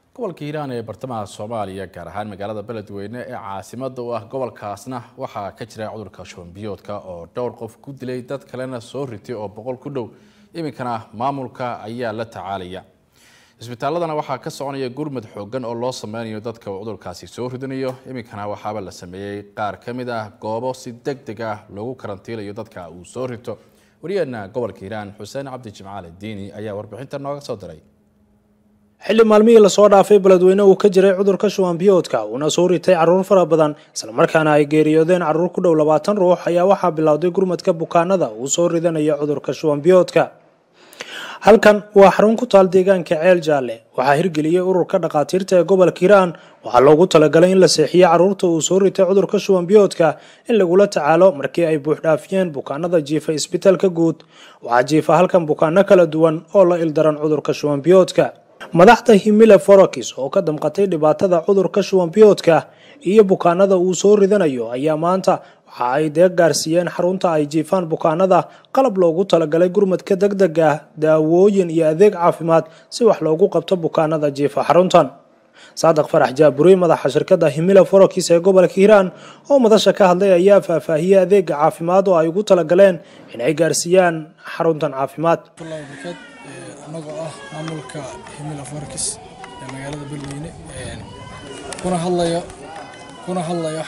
gobolka hiiraan ee bartamaha soomaaliya gaar ahaan magaalada beledweyne ee caasimada u ah gobolkaasna waxaa ka jira cudurka shubanbiyoodka oo dhowr qof ku dilay dad kalena soo ritay oo boqol ku dhow iminkana maamulka ayaa la tacaalaya isbitaaladana waxaa ka soconaya gurmad xoogan oo loo sameynayo dadka uu cudurkaasi soo ridanayo iminkana waxaaba la sameeyey qaar ka mid ah goobo si deg deg ah loogu karantiilayo dadka uu soo rito wariyaheena gobolka hiiraan xuseen cabdi jimcaale diini ayaa warbixinta nooga soo diray xilli maalmihii lasoo dhaafay beledweyne uu ka jiray cudurka shuwanbiyoodka uuna soo ritay carruur fara badan islamarkaana ay geeriyoodeen carruur ku dhow labaatan ruux ayaa waxaa bilowday gurmadka bukaanada uu soo ridanaya cudurka shuwanbiyoodka halkan waa xarun ku taal deegaanka ceel jaalle waxaa hirgeliyey ururka dhakhaatiirta ee gobolka hiiraan waxaa loogu talagalay in la seexiyo carruurta uu soo ritay cudurka shuwanbiyoodka in lagula tacaalo markii ay buuxdhaafiyeen bukaanada jiifa isbitaalka guud waxaa jiifa halkan bukaano kala duwan oo la ildaran cudurka shuwanbiyoodka madaxda himile forokis oo ka damqatay dhibaatada cudurka shuwanbiyoodka iyo bukaanada uu soo ridanayo ayaa maanta waxa ay deeq gaarsiiyeen xarunta ay jiifaan bukaanada qalab loogu talagalay gurmadka deg deg ah daawooyin iyo adeeg caafimaad si wax loogu qabto bukaanada jiifa xaruntan saadiq farax jaaburi madaxa shirkadda himila forokis ee gobolka hiiraan oo madasha ka hadlay ayaa faahfaahiyey adeega caafimaad oo ay ugu talagaleen in ay gaarsiiyaan xaruntan caafimaad anagoo ah maamulka himila forkis ee magaalada beledweyne kuna hadlayo kuna hadlayo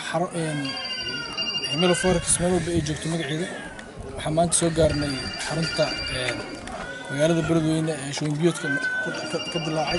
himila forkis meel walba ay joogto magaceeda waxaan maanta soo gaarnay xarunta magaalada beledweyne ee shuwanbiyoodka ka dilaacay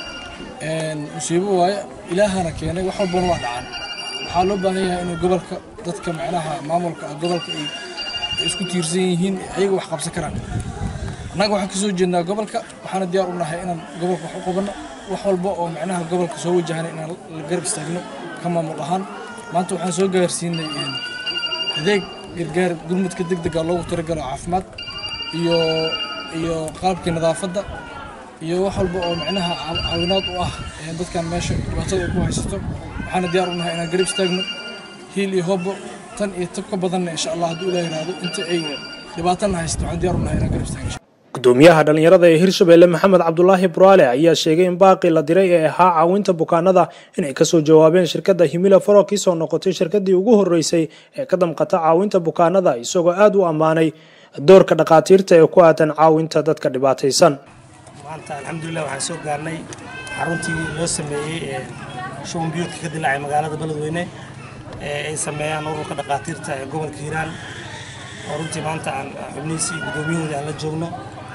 musiibo waaye ilaahana keenay wax walbana waa dhacaan waxaa loo baahan yahay inuu gobolka dadka macnaha maamulka gobolka ay isku tiirsan yihiin ayaga wax qabsan karaan annaga waxaan kasoo jeednaa gobolka waxaana diyaar u nahay inaan gobolka wax u qabanno wax walba oo macnaha gobolka soo wajahana inaan la garab istaagno ka maamul ahaan maanta waxaan soo gaarsiinay adeeg gargaar gurmudka deg dega loogu talagalo caafimaad iyo iyo qalabkii nadaafadda iyo wax walba oo macnaha caawinaad u ah dadkan meesha dhibaatada ku haysato waxaana diyaar u nahay inaan garab istaagno hiil iyo hobbo tan iyo tab ka badanna insha allah hadduu ilaah yiraahdo inta ay dhibaatana haysato waxaan diyaar u nahay inaan garab istaagno gudoomiyaha dhalinyarada ee hirshabelle maxamed cabdulaahi buraale ayaa sheegay in baaqii la diray ee ahaa caawinta bukaanada inay kasoo jawaabeen shirkadda himila forokis oo noqotay shirkadii ugu horeysay ee ka damqata caawinta bukaanada isagoo aada u ammaanay doorka dhakhaatiirta ee ku aadan caawinta dadka dhibaataysan maanta alxamdulilah waxaan soo gaarnay xaruntii loo sameeyey ee shubanbiyoodka ka dilaacay magaalada beledweyne ee ay sameeyaan ururka dhakhaatiirta ee gobolka hiiraan oo runtii maanta aan xubnihiisii guddoomiyahooda aan la joogno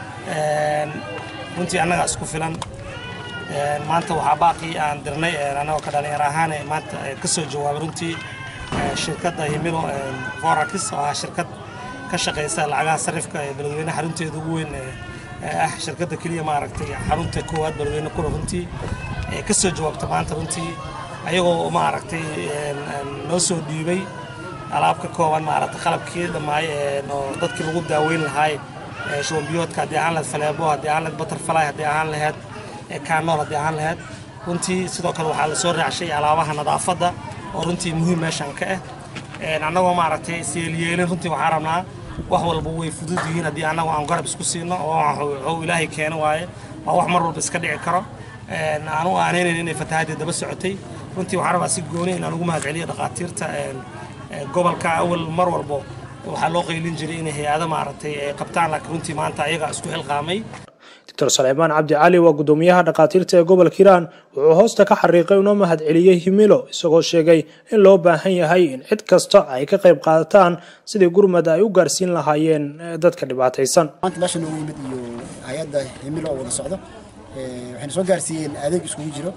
runtii annaga isku filan maanta waxaa baaqii aan dirnay annagoo ka dhalinyar ahaan maanta ka soo jawaabay runtii shirkadda himilo forakis oo ah shirkad ka shaqaysa lacagaha sarifka ee beledweyne xarunteeda ugu weyn ah shirkadda keliya maaragtay xarunta koowaad beledweyne kuna runtii ka soo jawaabta maanta runtii ayagoo maaragtay noo soo dhiibay alaab ka kooban maaragtay qalabkii dhammaay oo dadkii lagu daaweyn lahaay shubanbiyoodka haddii ahaan lahayd faleebo haddii ahaan lahayd butterfly haddii ahaan lahayd kaanool haddii ahaan lahayd runtii sidoo kale waxaa lasoo raacshay alaabaha nadaafadda oo runtii muhiim meeshan ka ah annagoo maaragtay siyeelyeelin runtii waxaa rabnaa wax walba way fudud yihiin haddii annagu aan garab isku siino oo wuxuu ilaahay keeno waaye waa wax mar walba iska dhici karo aanu aanaynayn inay fatahaadii daba socotay runtii waxaa rabaa si gooni inaan ugu mahadceliyo dhakhaatiirta gobolka awal mar walbo waxaa loo qaylin jiray inay hay-ado maaragtay ay qabtaan laakiin runtii maanta ayaga isku xilqaamay doctor saleymaan cabdi cali waa gudoomiyaha dhakhaatiirta ee gobolka hiiraan wuxuu hoosta ka xariiqay una mahad celiyey himilo isagoo sheegay in loo baahan yahay in cid kasta ay ka qayb qaadataan sidii gurmad ay u gaarsiin lahaayeen dadka dhibaataysan maanta meesha noogu yimid iyo hay-adda himilo oo wada socdo waxayna soo gaarsiiyeen adeeg iskugu jiro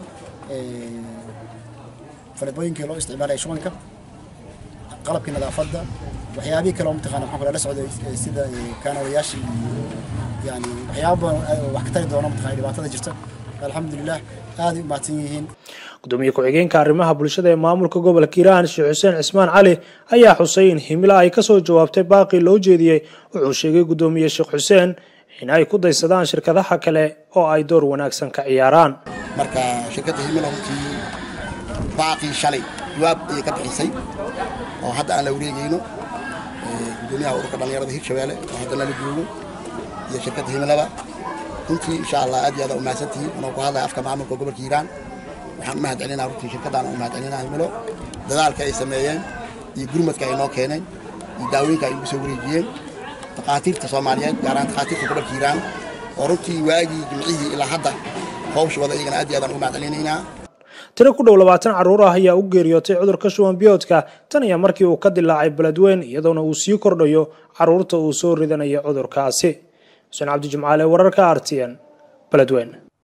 falebooyinkii loo isticmaalaya shubanka qalabkii nadaafadda waxyaabihii kale oo mataqaana maxaan kula la socday sida kaanawayaashii iyo yani waxyaaba badan wax ka tari doono mataqaana dhibaatada jirta alxamdulilah aaday u mahadsan yihiin gudoomiye ku-xigeenka arrimaha bulshada ee maamulka gobolka hiiraan sheekh xuseen cismaan cali ayaa xusay in himila ay kasoo jawaabtay baaqii loo jeediyey wuxuu sheegay gudoomiye sheekh xuseen in ay ku daysadaan shirkadaha kale oo ay door wanaagsan ka ciyaaraan marka shirkadda himila runtii baaqii shalay jawaab ayay ka bixisay oo hadda aan la wareegayno gudoomiyaha ururka dhallinyarada hirshabeelle oo hadda nala joogo iyo shirkadda himilaba runtii insha allah aad iyo aad u mahadsantihiin anoo ku hadlaya afka maamulka gobolka hiiraan waxaan u mahad celinaa runtii shirkadaan u mahad celinaa himilo dadaalka ay sameeyeen iyo gurmadka ay noo keeneen iyo daawooyinka ay ugu soo wareejiyeen takhaatiirta soomaaliyeed gaar ahaan takhaatiirta gobolka hiiraan oo runtii waagii jimcihii ilaa hadda hawshooda iyagana aad iyo aadaan ugu mahad celinaynaa tiro ku dhow labaatan carruur ah ayaa u geeriyootay cudurka shuban biyoodka tan iyo markii uu ka dilaacay beledweyn iyadoona uu sii kordhayo carruurta uu soo ridanaya cudurkaasi xuseen cabdi jimcaale wararka r t n beledweyn